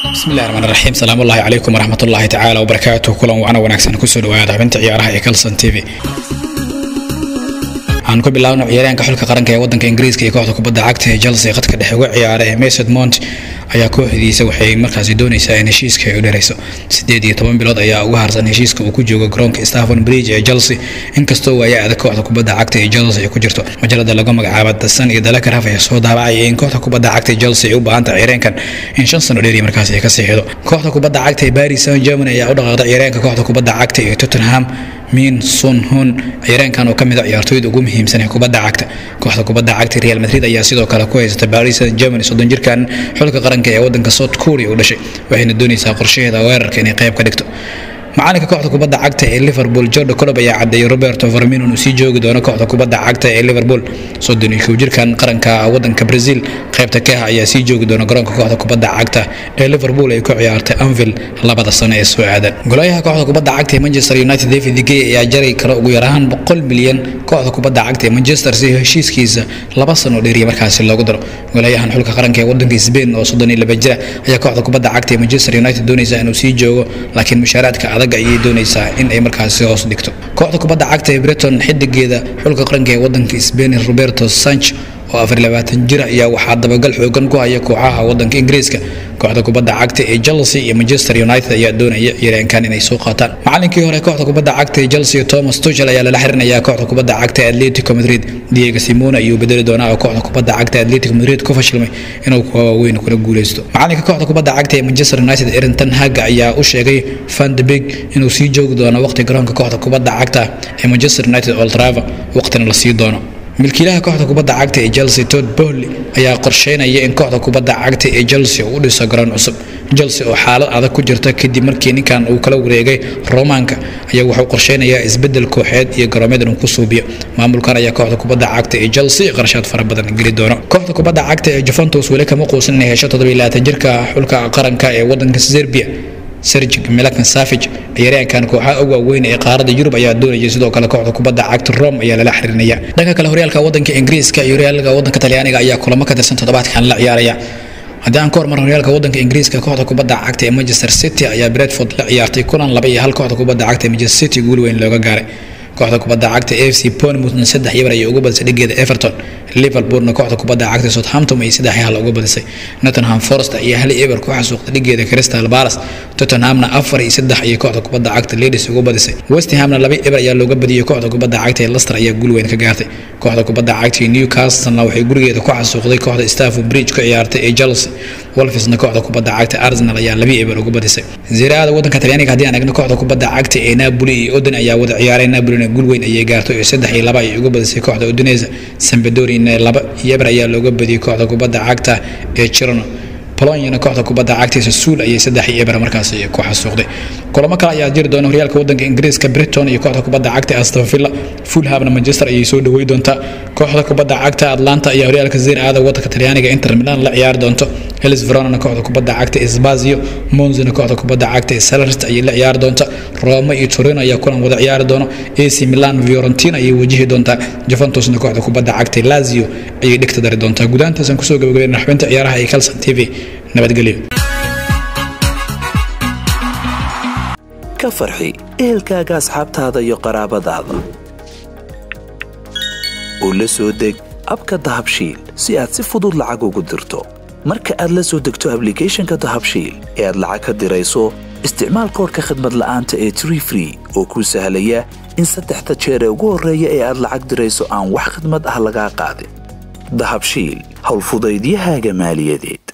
bismillahi raxmaan raxiim salaam ullahi calaykum waraxmat ullaahi tacaala wabarakaatuh kulan wacna wanaagsan kusoo dhawaada xubinta ciyaaraha ee kalson t v waxaan ku bilaabno ciyaaryahanka xulka qaranka ee wadanka ingiriiska iyo kooxda kubadda cagta ee chelsea khadka dhexe uga ciyaara ee mason mount ayaa kooxdiisa waxay markaasi doonaysaa in heshiiska ay u dherayso sideed iyo toban bilood ayaa uga harsan heshiiska uu ku joogo garoonka staffon bridge ee chelsea inkastoo waaya adag kooxda kubadda cagta ee chelsea ay ku jirto majalada lagu magacaabo dasan iyo dalakaraf ayaa soo daabacaya in kooxda kubadda cagta ee chelsea ay u baahanta ciyaaryahankan in shan sano dheeri markaasi ay ka siixdo kooxda kubadda cagta ee paris saint germany ayaa u dhaqaaqday ciyaaryahanka kooxda kubadda cagta ee tottenham min sun hun ciyaaryahankan oo ka mid a ciyaartooyda ugu muhiimsan ee kubadda cagta kooxda kubadda cagta real madrid ayaa sidoo kale ku haysata paris saint germany soddon jirkan xulka qaranka ee wadanka south korea u dhashay waxayna doonaysaa qorshaheeda weerarka inay qayb ka dhigto macalinka kooxda kubadda cagta ee liverpool jordo colob ayaa cadeeyay roberto farmino inuu sii joogi doono kooxda kubadda cagta ee liverpool soddon iyo kow jirkan qaranka wadanka brazil qaybta ka ah ayaa sii joogi doona garoonka kooxda kubadda cagta ee liverpool ay ku ciyaartay anvil labada sano ee soo aadan golayaha kooxda kubadda cagta ee manchester united david gay ayaa jari kara ugu yaraan boqol milyan kooxda kubadda cagta ee manchester si heshiiskiisa laba sano dheeriya markaasi loogu daro golayahan xulka qaranka ee wadanka spain oo soddon iyo laba jira ayaa kooxda kubadda cagta ee manchester united doonaysa inuu sii joogo laakiin mushaaraadka adag ayay doonaysaa in ay markaasi hoos dhigto kooxda kubadda cagta ee breton xidigeeda xulka qaranka ee wadanka spain roberto sanch oo afar labaatan jir ayaa waxaa dabagal xoogan ku haya kooxaha wadanka ingiriiska kooxda kubadda cagta ee chelsea iyo manchester united ayaa doonaya ciyaaryahankan inay soo qaataan macalinkii hore kooxda kubadda cagta ee chelsea thomas tuchel ayaa lala xirinayaa kooxda kubadda cagta ee atletico madrid diego simone ayuu bedeli doonaa oo kooxda kubadda cagta atletico madrid ku fashilmay inuu kuwa waaweyn kula guuleysto macalinka kooxda kubadda cagta ee manchester united erin ten hag ayaa u sheegay van de beek inuu sii joogi doono waqti garoonka kooxda kubadda cagta ee manchester united old trafford waqtina la sii doono milkiilaha kooxda kubadda cagta ee chelsea todd bohley ayaa qorsheynaya in kooxda kubadda cagta ee chelsea uu u dhiso garoon cusub chelsea oo xaalad adag ku jirta kadib markii ninkan uu kala wareegay romaanka ayaa wuxuu qorsheynayaa isbedel kooxeed iyo garoomeed inuu ku suubiyo maamulkan ayaa kooxda kubadda cagta ee chelsea qarashaad fara badan geli doono kooxda kubadda cagta ee juventus weli kama quusan inay hesho toddobiilaatan jirka xulka qaranka ee wadanka serbia sergig milakan savage ciyaaryahankan kooxaha ugu waaweyn ee qaaradda yurub ayaa doonayay sidoo kale kooxda kubadda cagta rome ayaa lala xiriirinaya dhanka kale horyaalka wadanka ingiriiska iyo horyaalka wadanka talyaaniga ayaa kulamo ka tirsan toddobaadkan la ciyaaraya haddii aan ka hormar horyaalka wadanka ingiriiska kooxda kubadda cagta ee manchester city ayaa bredford la ciyaartay kulan laba iyo hal kooxda kubadda cagta ee manchester city guul weyn looga gaaray kooxda kubadda cagta a f c bournemouthna saddex yabar ayay uga badisay dhigeeda everton liverpoolna kooxda kubadda cagta southampton ay saddex hal uga badisay nottingham forest iyo hal eber ku xasuuqday dhigeeda crystal palace tottenhamna afar iyo saddex ayay kooxda kubadda cagta ladies uga badisay westhamna laba eber ayaa looga badiyey kooxda kubadda cagta ee leicester ayaa guul weyn ka gaartay kooxda kubadda cagta ee newcastlena waxay gurigeeda ku xasuuqday kooxda stafford bridge ku ciyaartay ee chelsea wolfisna kooxda kubadda cagta arsenal ayaa laba eber uga badisay ziraada wadanka talyaaniga haddii aan eegno kooxda kubadda cagta ee napoli iyo odin ayaa wada ciyaaray napolina guul weyn ayay gaartay oo saddex iyo laba ayay uga badisay kooxda udinesa sambadorina laba iyo eber ayaa looga badiyey kooxda kubadda cagta ee chirono bolonyana kooxda kubadda cagta sasuul ayay saddex iyo eber markaas ku xasuuqday kulamo kale ayaa jiri doona horyaalka wadanka ingiriiska briton iyo kooxda kubadda cagta aston villa fulhamna manchester ayay soo dhawey doontaa kooxda kubadda cagta atlanta ayaa horyaalka zeer aada wadanka talyaaniga inter milan la ciyaari doonto helis veronana kooxda kubadda cagta spazio monzina kooxda kubadda cagta salert ayay la ciyaari doonta roma iyo torino ayaa kulan wada ciyaari doono ac milan fiorentina ayay wajihi doontaa juventusna kooxda kubadda cagta lazio ayay dhigta dari doontaa gudahantaasaan kusoo gabagabeynaa xubinta ciyaaraha ee calson t v nabadgelyo ka farxi ehelkaaga asxaabtaada iyo qaraabadaada oo la soo deg abka dahabshiil si aad si fudud lacag ugu dirto marka aad la soo degto ablicathonka dahabshiil ee aad lacag ka dirayso isticmaal koorka khadmad la'aanta ee tree free oo kuu sahlaya in saddexda jeer ee ugu horreeya ee aad lacag dirayso aan wax khidmad ah lagaa qaadin dahabshiil howlfudaydiyahaaga maaliyadeed